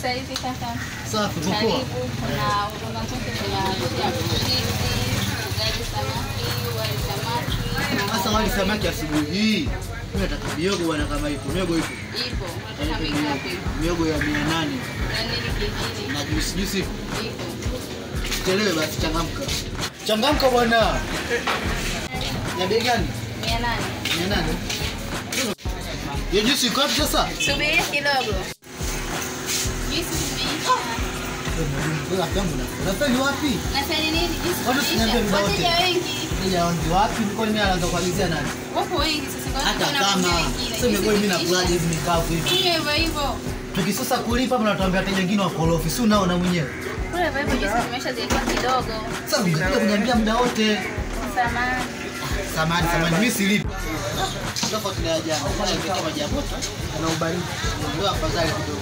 sasa hivi kaka. Safi, uko poa? Karibu. Kuna huduma zote zinakuja chizi, ugali samaki, wali samaki. Sasa wali samaki asubuhi hii. Mimi nataka miogo bwana kama ipo. Miogo ipo. Ipo. Unataka mingapi? Miogo ya 800 Na nini kingine? na juice juice ipo. Ipo. Chelewe basi changamka. Changamka bwana. Ya bei gani? Mia nane. 800. Hiyo juice iko wapi sasa? Subiria kidogo. Juisi zimeisha. Wewe rafiki yangu na. Unafeli wapi? Nafanya nini? Juisi Watu zimeisha. siniambia muda wote. Wateja wengi. Nija wanzi wapi? Niko mimi anaanza kuagizia nani? Wapo wengi sasa kwa Hata sababu kama wanakuja wengine. sasa mimi Juisi mimi zimeisha. nakulaje hivi mikavu hivi. Kunywa hivyo hivyo. Tukisusa kulipa mnatuambia wateja wengine wakorofi. Si unaona mwenyewe. Kule hivyo hivyo juisi zimeisha zilikuwa kidogo. Sasa ungekuja kuniambia muda wote. Samahani. Samani, samani, mimi silipi. Tofauti na ya jana. Jana nilikuwa maji ya moto na ubaridi. Ndio afadhali kidogo.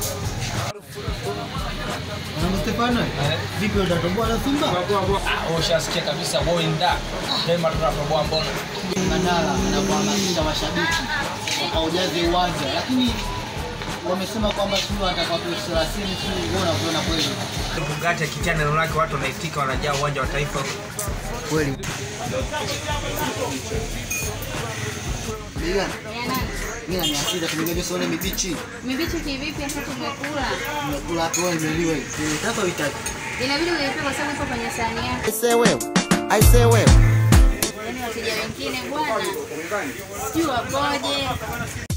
Mwanangu Stefano, vipi utatoboa na Simba? Ah, Ushasikia kabisa boinda Dema tunatoboa mbona Mandala anakuhamasisha mashabiki wakaujaze uwanja, lakini wamesema kwamba sio watakuwa tu 30 tu, wewe unaviona kweli? Bugatti akitia neno lake watu wanaitika wanajaa uwanja wa taifa Kweli. Bei gani? Mia nane. Mimi na mia sita tumegaje sione mibichi. Mibichi kivipi hasa tumekula? Nimekula hapo wewe imeliwa hii. Sasa uitaki. Inabidi uipe kwa sababu ipo kwenye sahani yako. Aise wewe, aise wewe. Yaani wateja wengine bwana. Sijui wapoje.